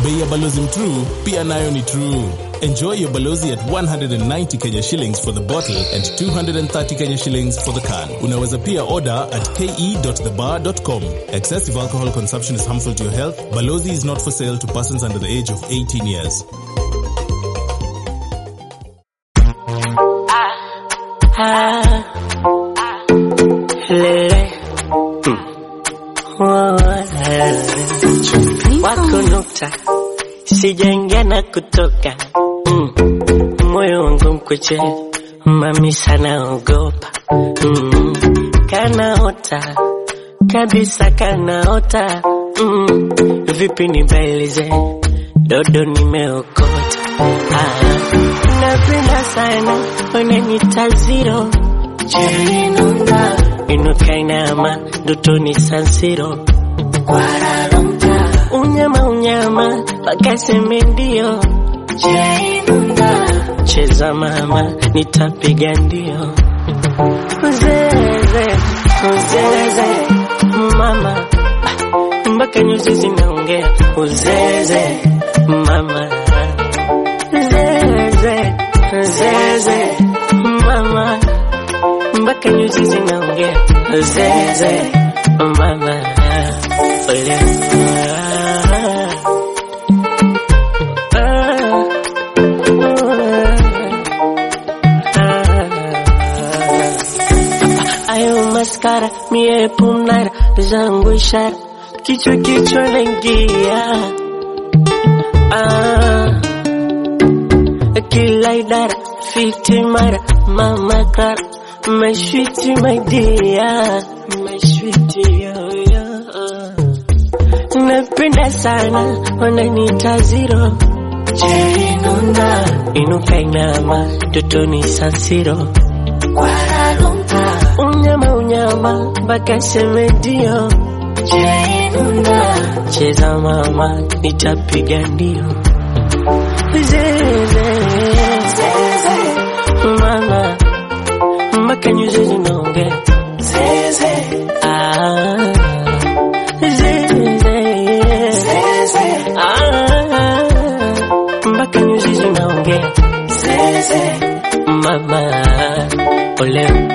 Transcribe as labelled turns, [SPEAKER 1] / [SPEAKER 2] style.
[SPEAKER 1] bei ya balozi mtruu pia nayo ni true. Enjoy your balozi at 190 Kenya shillings for the bottle and 230 Kenya shillings for the can. Unaweza pia order at ke.thebar.com. Excessive alcohol consumption is harmful to your health. Balozi is not for sale to persons under the age of 18 years.
[SPEAKER 2] lele wako nukta sijaingia na kutoka mm. moyo wangu mkuche mami sana ogopa mm. kanaota kabisa kanaota mm. vipi nibailize dodo nimeokota ah. napenda sana unanita zero Jerinunda inuka inama ndotoni sansiro Kwararumta unyama unyama wakaseme ndio Jerinunda cheza mama nitapiga ndio Uzeze uzeze mama Ah, mpaka nyuzi zinaongea uzeze mama zeze zeze mama mpaka nyuzi zinaongea zeze mama ole ayo maskara mie pumnara zangu ishara kichwa kichwa naingia ah kila idara fiti mara mama kara mashwiti maidia mashwiti yoyo napenda sana wananiita ziro jerinunda inuka inama totoni sansiro kwararumta unyama unyama mpaka semedio jerinunda cheza mama nitapiga ndio zeze mama mpaka nyuzi zinaongea zeze ah zeze ah mpaka nyuzi zinaongea zeze mama ole